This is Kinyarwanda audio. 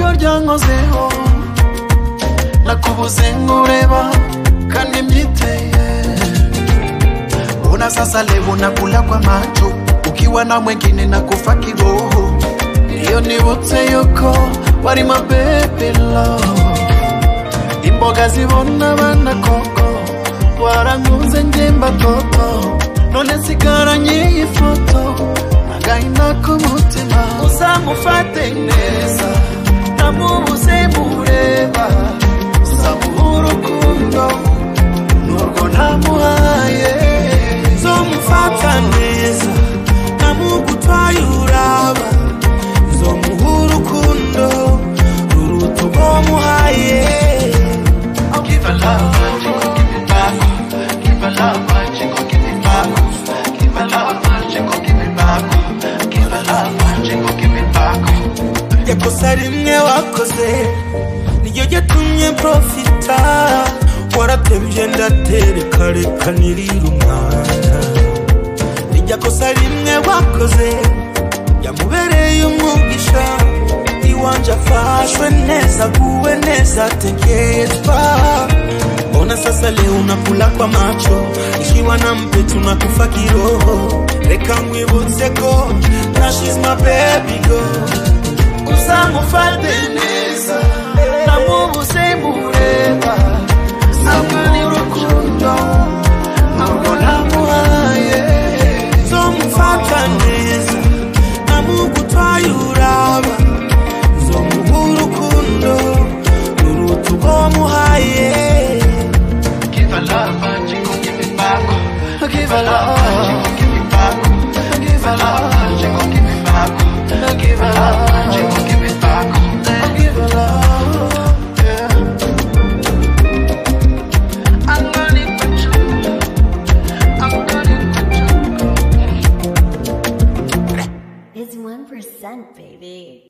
byankozeho nakubuze nkureba kandi mbyiteye mbona sasa leo nakula kwa macho ukiwa na mwengine na kufa kiroho iyo nibutse yuko wari mabebelo imboga zibona abana koko warankunze njyemba toto none nsigaranye iyi foto agahinda k'umutima uzamufate neza ntamubuze mureba uzamuha urukundo n'urwo ntamuhaye uzomufata neza ntamugutwaye uraba uzomuha urukundo ruruta urwo muhaye I'll give a love, Chico, give it back. Give a love, Chico, give it back. Give a love, Chico, give it back. Give a love, Chico, give it back. yakosa rimwe wakoze niyo yatumye profita waratebye ndatereka reka nirira umwana nijya kosa rimwe wakoze yamubereye umwugisha iwanje afashwe neza aguwe neza atekerezwa mbona sasa leo unakula kwa macho ikiwa na mpetu na kufa kiroho reka mwibutse ko nashize my baby girl Uzamufate neza, namubuze mureba. Zamuha urukundo, ntabwo namuhaye. zomufata neza namugutwaye uraba zomuha urukundo ruruta urwo muhaye Give a love, Chico, give it back. Give a love, Chico, give it back. Give a love, Chico, give it back. Give a love, Chico, give it back. Give a love, yeah. I'm gonna put you. I'm gonna put you. It's 1%, baby.